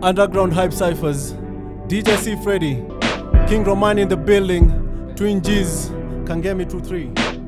Underground Hype Cyphers, DJ C Freddy, King Roman in the building, Twin G's, Kangemi 23.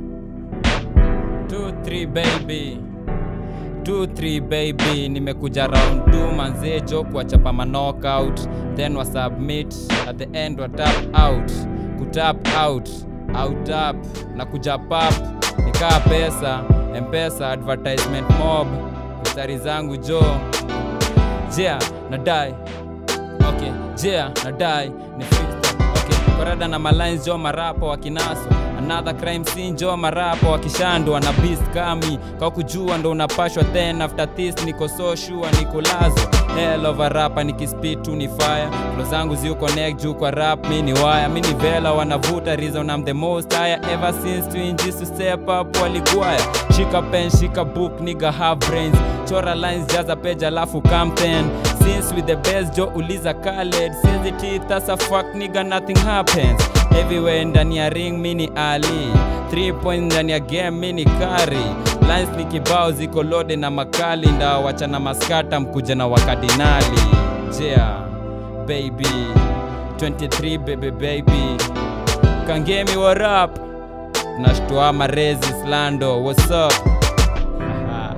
2-3 baby 2-3 baby nimekuja round 2 manzejo kuwachapa manockout then wasubmit at the end wa tap out kutap out out up na kuja pap nikaa pesa mpesa advertisement mob mistari zangu jo jea nadai okay jea nadai ni freestyle. okay korada na malines jo marapo wakinaso another crime scene jo marapo wakishandwa na beast kami kwa kujua ndo unapashwa then after this niko so sure niko lazo hell of a rapa nikispit tu ni fire flo zangu ziu connect juu kwa rap mi ni wire mi ni vela wanavuta reason I'm the most higher ever since to injist to step up waligwaya shika pen shika book nigga have brains chora lines jaza page alafu campaign since with the best jo uliza Khaled since the teeth as a fuck nigga nothing happens everywhere ndani ya ring mini ali 3 point ndani ya game mini kari lines ni kibao ziko lode na makali nda wachana maskata mkuja na wakadinali yeah baby 23 baby baby kangemi what up nashtua marezi slando what's up Ah.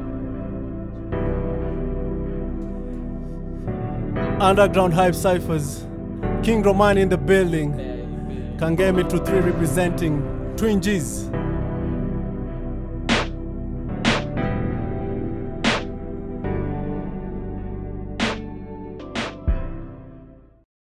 Underground Hype Cyphers, King Roman in the building, Kangemi 23 representing Twin G's.